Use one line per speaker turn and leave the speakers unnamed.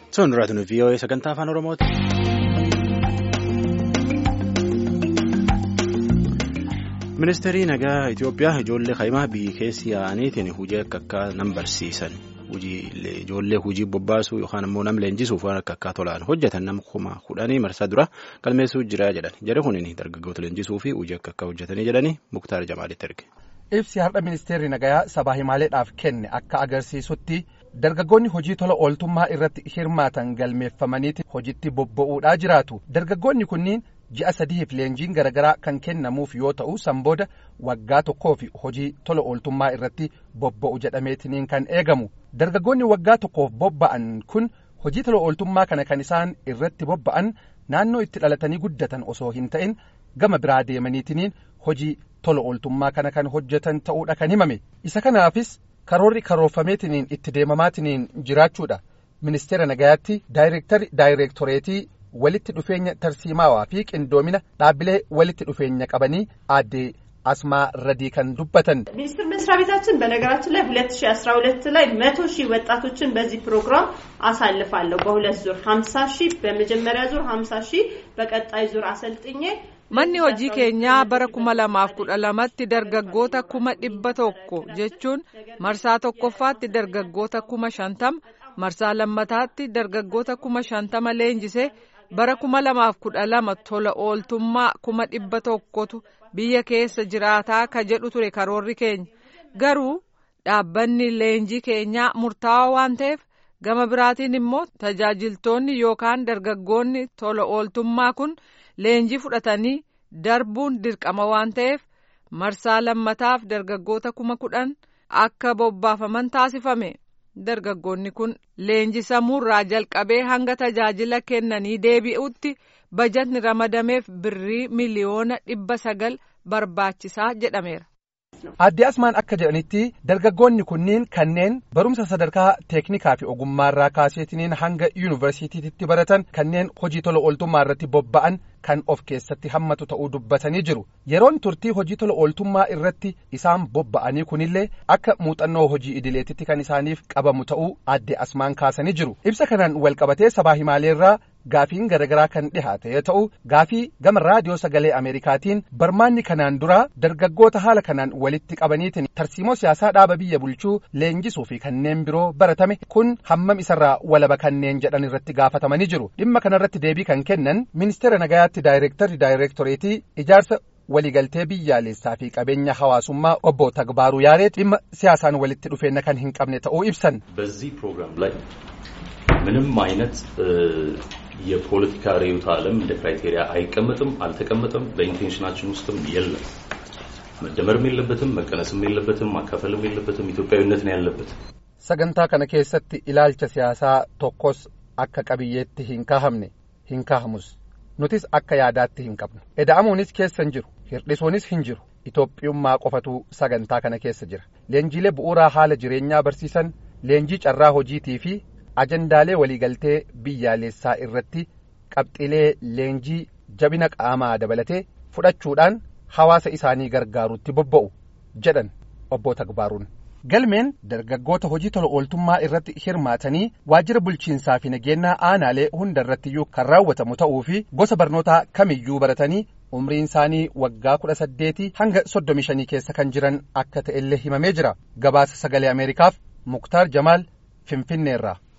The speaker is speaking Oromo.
Sun raadiyoo VOA sagantaa afaan Oromooti. Ministeerri nagaa Itoophiyaa ijoollee kaa'imaa biyyi keessi yaa'aniitiin hojii akka akka nam barsiisan ijoollee hojii bobbaasuu yookaan immoo nam leenjisuuf waan akka akka tolaan hojjetan nama kuma kudhanii marsaa dura galmeessuu jira jedhan jedhe kuniin dargaggoota leenjisuu fi hojii akka akka hojjetanii jedhanii Muktaar Jamaalitti erge.
Ibsi har'a ministeerri nagayaa sabaa himaaleedhaaf kenne akka agarsiisutti dargaggoonni hojii tola ooltummaa irratti hirmaatan galmeeffamaniiti hojiitti bobba'uudhaa jiraatu dargaggoonni kunniin ji'a sadiif leenjiin garaagaraa kan kennamuuf yoo ta'u san booda waggaa tokkoo fi hojii tola ooltummaa irratti bobba'u jedhameetiniin kan eegamu dargaggoonni waggaa tokkoof bobba'an kun hojii tola ooltummaa kana kan isaan irratti bobba'an naannoo itti dhalatanii guddatan osoo hin ta'in gama biraa deemaniitiniin hojii tola ooltummaa kana kan hojjetan ta'uudha kan himame isa kanaafis karoorri karoorfameetiniin itti deemamaatiniin jiraachuudha ministeera nagayaatti daayireektari daayireektoreetii walitti dhufeenya tarsiimaawaa fi qindoomina dhaabbilee walitti dhufeenya qabanii aadde asmaa radii kan dubbatan
ሚኒስቴር መስሪያ ቤታችን በነገራችን ላይ ሁለት ሺ አስራ ሁለት ላይ መቶ ሺህ ወጣቶችን በዚህ ፕሮግራም አሳልፋለሁ በሁለት ዙር ሀምሳ ሺህ በመጀመሪያ ዙር ሀምሳ ሺህ በቀጣይ ዙር አሰልጥኜ
manni hojii keenyaa bara kuma lamaaf kudha lamatti dargaggoota kuma dhibba tokko jechuun marsaa tokkoffaatti dargaggoota kuma shantama marsaa lammataatti dargaggoota kuma shantama leenjise bara kuma lamaaf kudha lama tola ooltummaa kuma dhibba tokkotu biyya keessa jiraataa ka jedhu ture karoorri keenya garuu dhaabbanni leenjii keenyaa murtaawaa waan ta'eef gama biraatiin immoo tajaajiltoonni yookaan dargaggoonni tola ooltummaa kun leenjii fudhatanii darbuun dirqama waan ta'eef marsaa lammataaf dargaggoota kuma kudhan akka bobbaafaman taasifame dargaggoonni kun leenjisamuurraa jalqabee hanga tajaajila kennanii deebi'utti bajatni ramadameef birrii miliyoona dhibba sagal barbaachisaa jedhameera.
Aadde Asmaan akka jedhanitti dargaggoonni kunniin kanneen barumsa sadarkaa teeknikaa fi ogummaarraa kaaseetiniin hanga yuunivarsiitiitti baratan kanneen hojii tola ooltummaa irratti bobba'an kan of keessatti hammatu ta'uu dubbatanii jiru yeroon turtii hojii tola ooltummaa irratti isaan bobba'anii kunillee akka muuxannoo hojii idileetitti kan isaaniif qabamu ta'uu aadde Asmaan kaasanii jiru ibsa kanaan walqabatee sabaa himaaleerraa gaafiin garaagaraa kan dhihaate yoo ta'u gaafii gama raadiyoo sagalee ameerikaatiin barmaanni kanaan dura dargaggoota haala kanaan walitti qabaniitiin tarsiimoo siyaasaa dhaaba biyya bulchuu leenjisuu fi kanneen biroo baratame kun hammam isarraa walaba kanneen jedhan irratti gaafatamanii jiru dhimma kanarratti deebii kan kennan ministeera nagayaatti daayireektarri daayireektoreetii ijaarsa waliigaltee biyyaalessaa fi qabeenya hawaasummaa obbo Tagbaaruu Yaaree dhimma siyaasaan walitti dhufeenya kan hin qabne ta'uu ibsan.
በዚህ ፕሮግራም ላይ ምንም አይነት የፖለቲካ ርዕዮተ ዓለም እንደ ክራይቴሪያ አይቀመጥም፣ አልተቀመጠም፣ በኢንቴንሽናችን ውስጥም የለም። መደመርም የለበትም፣ መቀነስም የለበትም፣ ማካፈልም የለበትም። ኢትዮጵያዊነት ነው ያለበት።
sagantaa kana keessatti ilaalcha siyaasaa tokkos akka qabiyyeetti hin kaahamne hin kaahamus nutis akka yaadaatti hin qabnu eda'amuunis keessa hin jiru hirdhisuunis hin jiru itoophiyummaa qofatu sagantaa kana keessa jira leenjiilee bu'uuraa haala jireenyaa barsiisan leenjii carraa hojiitii fi ajandaalee waliigaltee biyyaalessaa irratti qabxiilee leenjii jabina qaamaa dabalatee fudhachuudhaan hawaasa isaanii gargaarutti bobba'u jedhan obbo Tagbaaruun. galmeen dargaggoota hojii tola ooltummaa irratti hirmaatanii waajjira bulchiinsaa fi nageenyaa aanaalee hunda irrattiyyuu kan raawwatamu ta'uu fi gosa barnootaa kamiyyuu baratanii umriin isaanii waggaa kudha saddeetii hanga soddomi shanii keessa kan jiran akka ta'ellee himamee jira gabaasa sagalee ameerikaaf muktaar jamaal finfinneerraa.